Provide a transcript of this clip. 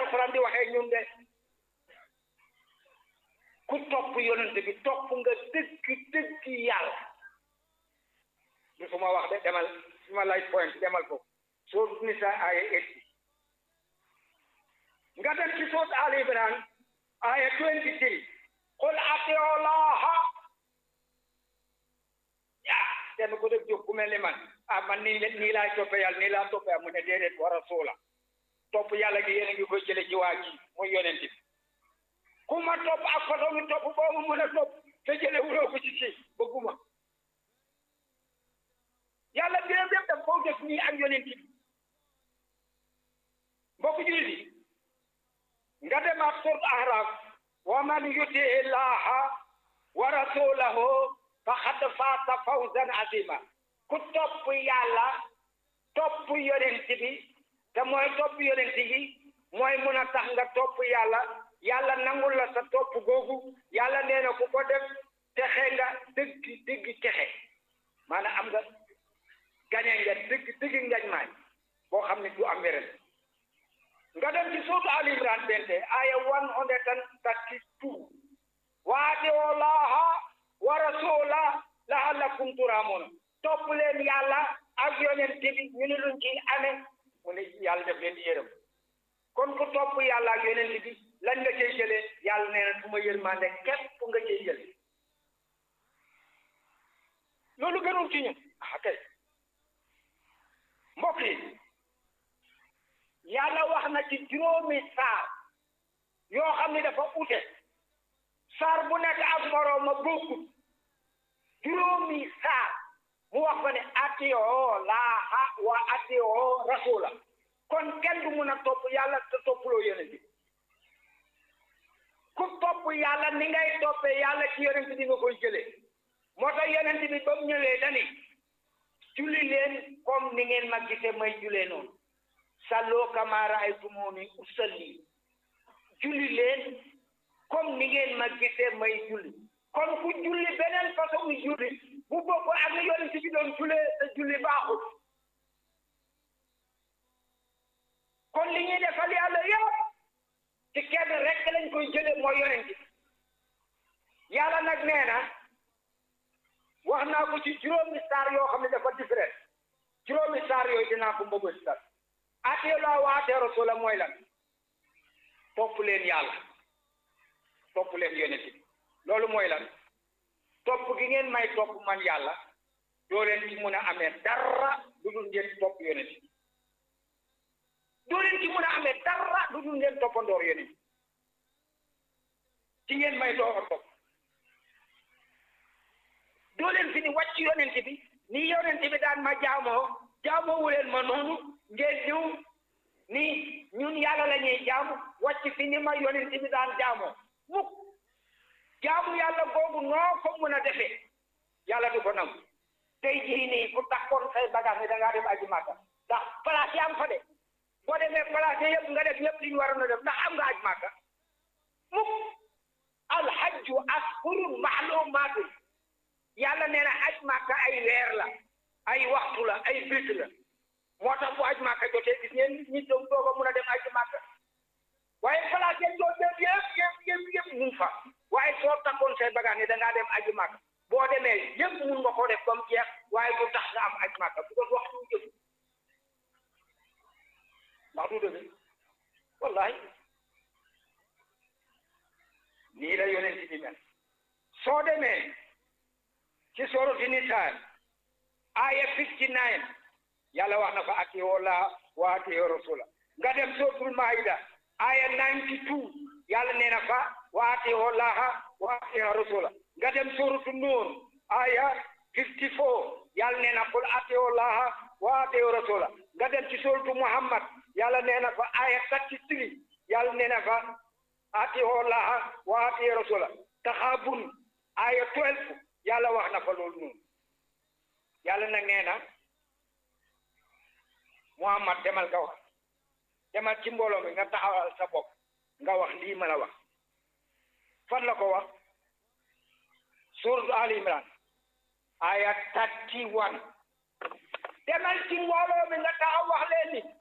alxuraan di waxee ñun de ku topp yonent bi topp nga dëgg dëgg yàlla du su ma wax de demal su ma lay point demal ko soo nisa aya eighty nga dem ci soot Ali Imran aya twenty three qul atiu llaha yaa kenn ko def jóg ku mel ni man ah man nii nii laay toppe yàlla nii laa toppe mu ne déedéet war a soola topp yàlla gi yéen a ngi koy jële ci waa ji mooy yonent bi ku ma topp ak façon mi topp boo ma mën a topp te jële wuloo ko ci si bëgguma yàlla biram yëpp daf koo def nii ak yonent bi mbokk jullit yi nga dem ak surt ahraf wa man yuti illaha wa rasulahu faqad faata fawzan azima ku topp yàlla topp yonent bi te mooy topp yonent yi mooy mun a tax nga topp yàlla yàlla nangul la sa topp googu yàlla nee na ku ko def texe nga dëgg dëgg texe maanaam am nga gañe nga dëgg dëgg ngañ maay boo xam ne du am wéren nga dem ci suutu Ali Imran bente aya one hundred and thirty two waati'u llaaha wa rasuula la'allakum turhamuuna topp leen yàlla ak yonent bi ñu ne luñ ci amee mu ne yàlla def leen di yërëm kon ku topp yàlla ak yonent bi lan nga cey jëlee yàlla nee na su ma yërmande képp nga cey jël loolu gënul ci ñun ah kay mbokk yi yàlla wax na ci juróomi saar yoo xam ni dafa ute saar bu nekk ak moroom ma bokkut juróomi saar mu wax fa ne atiyoo laaha wa atiyoo rasula kon kenn du mun a topp yàlla te toppuloo yonent bi ku topp yàlla ni ngay toppee yàlla ci yonent bi nga koy jëlee moo tax yonent bi ba mu ñëwee dani julli leen comme ni ngeen ma gisee may julee noonu salloo kamaa ra'aytumuuni usalli julli leen comme ni ngeen ma gisee may julli kon ku julli beneen façon julli bu bokk ak ni yonent bi doon jullee te julli baaxul kon li ñuy defal yàlla yëpp ci kenn rek lañ koy jëlee mooy yonent bi yàlla nag nee na wax naa ko ci juróomi saar yoo xam ne dafa différent juróomi saar yooyu dinaa ko mbëgg saar atee laa wa atee rasula mooy lan topp leen yàlla topp leen yonent bi loolu mooy lan topp gi ngeen may topp man yàlla doo leen ci mun a amee dara lu dul ngeen topp yonent bi doo leen ci mun a amee dara lu dul ngeen toppandoor yonent bi ci ngeen may doo ko topp doo leen fi ni wàcc yonent bi ni yonent bi daan ma jaamoo jaamoo leen ma noonu ngeen ñëw ni ñun yàlla la ñuy jaamu wàcc fi ni ma yonent bi daan jaamoo mukk jaamu yàlla googu noo ko mën a defee yàlla du ko nangu tey jii nii ku takkoon say bagage ni da ngaa dem aji màkka ndax place yi am fa de boo demee place yi yëpp nga def yëpp li ñu waroon a def ndax am nga aj màkka mukk alhajju ashurun maalumaatu yàlla nee na aj màkka ay weer la ay waxtu la ay bés la moo tax bu aj màkka jotee gis ngeen ñi doom doog a mun a dem aj màkka waaye place yéen doo dem yëpp yëpp yëpp yëpp mu fa waaye soo takkoon say bagage ni da ngaa dem aji màkka boo demee yëpp mun nga koo def ba mu jeex waaye du tax nga am aj màkka bu ko waxtu jëm ndax du dëgg wallahi nii la yonent bi mel soo demee ci sooratu Nisaa aya fifty nine yàlla wax na fa atiiwu Llaaha wa atiiwu rasuula nga dem sooratul Maa'ida aya ninety two yàlla nee na fa wa atiiwu Llaaha wa atiiwu rasuula nga dem sooratu Nuur aya fifty four yàlla nee na qul atiiwu Llaaha wa atiiwu rasuula nga dem ci sooratu Muhammad yàlla nee na fa aya thirty three yàlla nee na fa atiiwu Llaaha wa atiiwu rasuula taxaabun aya twelve yàlla wax na fa loolu noonu yàlla nag nee na Muhammad demal nga wax demal ci mbooloo mi nga taxawal sa bopp nga wax lii ma la wax fan la ko wax suuratu Ali Imran aya thirty one demal ci mbooloo mi nga taxaw wax leen ni